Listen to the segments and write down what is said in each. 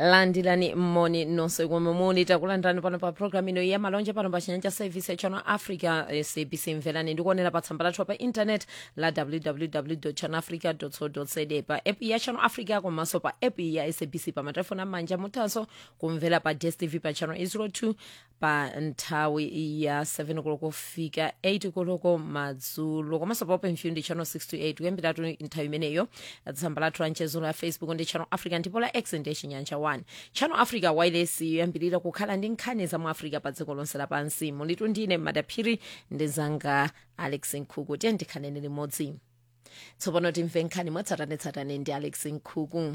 landilani mmoni nonse komwe muli takulandirani pano pa programu ino ya malonje pano pa chinyanja service ya channel africa sabc mverani ndikuonera pa tsamba lathu pa internet la www channel africa co za pa app ya channel africa komanso pa app ya sabc pa matelefoni amanja muthanso kumvera pa dstv pa channel 02 pa nthawi ya 7 koloko kufika 8 koloko madzulo komanso pa open view ndi channel 628 kuyambiratu nthawi imeneyo tsamba lathu la mchezo la facebook ndi channel africa ndipo la x ndi chinyanja 1 channel africa wireless yoyambirira kukhala ndi nkhani za mu africa pa dziko lonse lapansi mulitu ndine madaphiri ndi zanga alex nkhuku tiye ndikhanene limodzi tsopano timve nkhani mwatsatanetsatane ndi alex nkhuku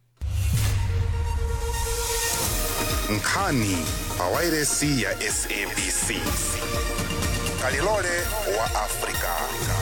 nkhani pa wairesi ya sabc kalilole wa afrika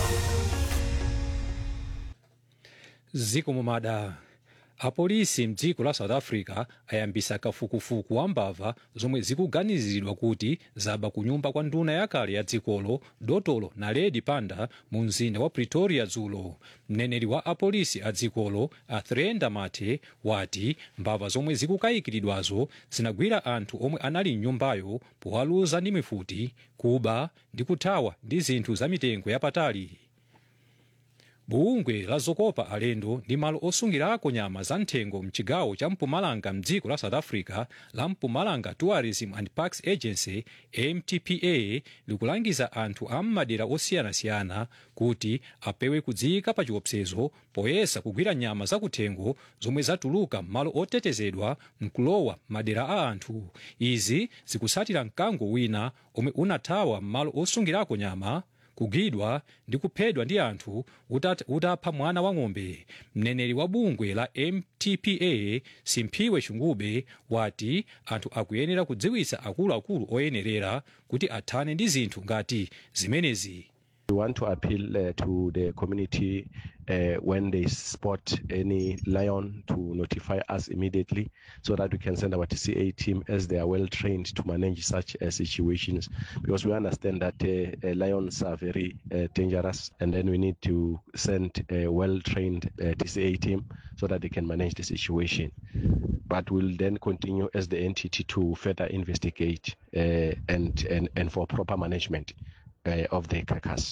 ziko mumada apolisi mdziko la south africa ayambisa kafukufuku wa mbava zomwe zikuganiziridwa kuti zaba kunyumba kwa nduna yakale ya dzikolo dotolo naledi panda mu mzinda wa pretoria dzulo mneneri wa apolisi a dzikolo athrenda mathe wati mbava zomwe zikukayikiridwazo zinagwira anthu omwe anali mnyumbayo powaluza ndi mifuti kuba ndi kuthawa ndi zinthu za mitengo yapatali bungwe la zokopa alendo ndi malo osungirako nyama za nthengo mchigawo cha mpumalanga mdziko la south africa la mpumalanga tourism and parks agency mtpa likulangiza anthu a m'madera osiyanasiyana kuti apewe kudziyika pa chiopsezo poyesa kugwira nyama zakuthengo zomwe zatuluka m'malo otetezedwa mkulowa madera a anthu izi zikusatira mkango wina omwe unathawa m'malo osungirako nyama kugwidwa ndi kuphedwa ndi anthu utat- utapha mwana wa ng'ombe mneneri wa bungwe la mtpa simphiwe chungube wati anthu akuyenera kudziwitsa akuluakulu oyenerera kuti athane ndi zinthu ngati zimenezi We want to appeal uh, to the community uh, when they spot any lion to notify us immediately so that we can send our TCA team as they are well trained to manage such uh, situations because we understand that uh, uh, lions are very uh, dangerous and then we need to send a well trained uh, TCA team so that they can manage the situation. But we'll then continue as the entity to further investigate uh, and, and, and for proper management uh, of the carcass.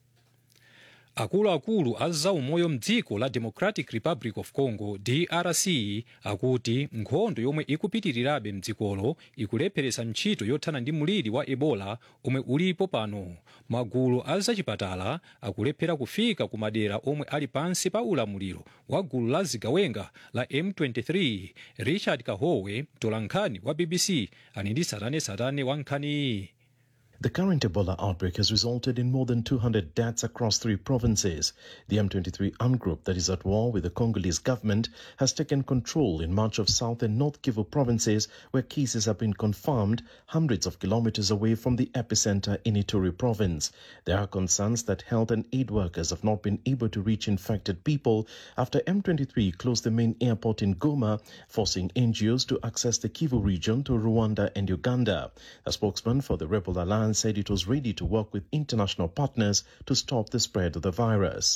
akuluakulu a zaumoyo mdziko la democratic republic of congo drc akuti nkhondo yomwe ikupitirirabe mdzikolo ikulepheretsa ntchito yothana ndi mliri wa ebola omwe ulipo pano magulu a zachipatala akulephera kufika ku madera omwe ali pansi pa ulamuliro wa gulu la zigawenga la m23 richard kahowe mtolankhani wa bbc ali ndi satanetsatane wa nkhaniyi The current Ebola outbreak has resulted in more than 200 deaths across three provinces. The M23 armed group that is at war with the Congolese government has taken control in much of South and North Kivu provinces where cases have been confirmed hundreds of kilometers away from the epicenter in Ituri province. There are concerns that health and aid workers have not been able to reach infected people after M23 closed the main airport in Goma, forcing NGOs to access the Kivu region to Rwanda and Uganda. A spokesman for the Rebel Alliance said it was ready to work with international partners to stop the spread of the virus.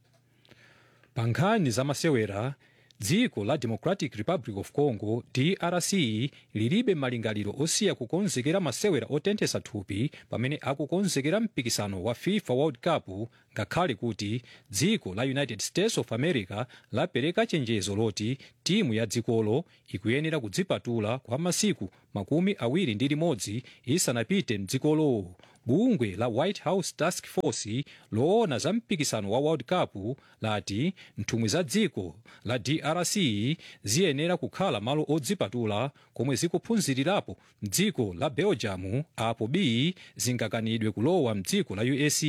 pa nkhani za masewera dziko la democratic republic of congo drc lilibe malingaliro osiya kukonzekera masewera otenthesa thupi pamene akukonzekera mpikisano wa fifa world cup ngakhale kuti dziko la united states of america lapereka chenjezo loti timu ya dzikolo ikuyenera kudzipatula kwa masiku makumi awiri ndi limodzi isanapite mdzikolo bungwe la white house task force loona za mpikisano wa world cup lati nthumwi za dziko la drc ziyenera kukhala malo odzipatula komwe zikuphunzirirapo mdziko la belgium apo b zingakanidwe kulowa mdziko la us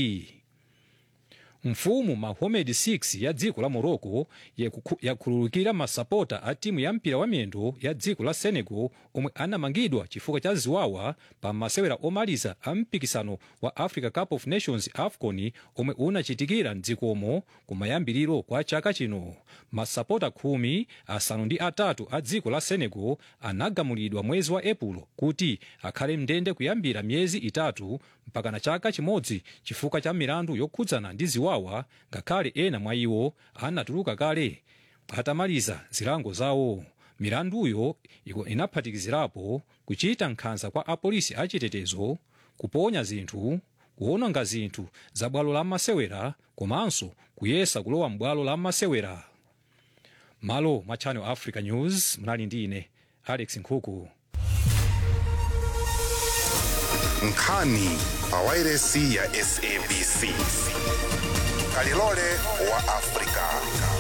mfumu mahomed 6 ya dziko la morocco yaku- yakhululukira masapota a timu ya mpira wa miyendo ya dziko la senegal omwe anamangidwa chifukwa cha ziwawa pa masewera omaliza a mpikisano wa africa cup of nations afcon omwe unachitikira mdzikomo kumayambiriro kwa chaka chino masapota khumi asanu ndi atatu a dziko la senegal anagamulidwa mwezi wa epulo kuti akhale mndende kuyambira miyezi itatu mpaka na chaka chimodzi chifukwa cha milandu yokhudzana ndi ziwawa ngakhale ena mwa iwo anatuluka kale atamaliza zilango zawo milanduyo iko inaphatikizirapo kuchita nkhanza kwa apolisi achitetezo kuponya zinthu kuononga zinthu za bwalo la masewera komanso kuyesa kulowa m'bwalo la masewera malo mwa channel africa news mnali ndi ine alex nkhuku nkhani pa wairesi ya sabc kalilole wa afrika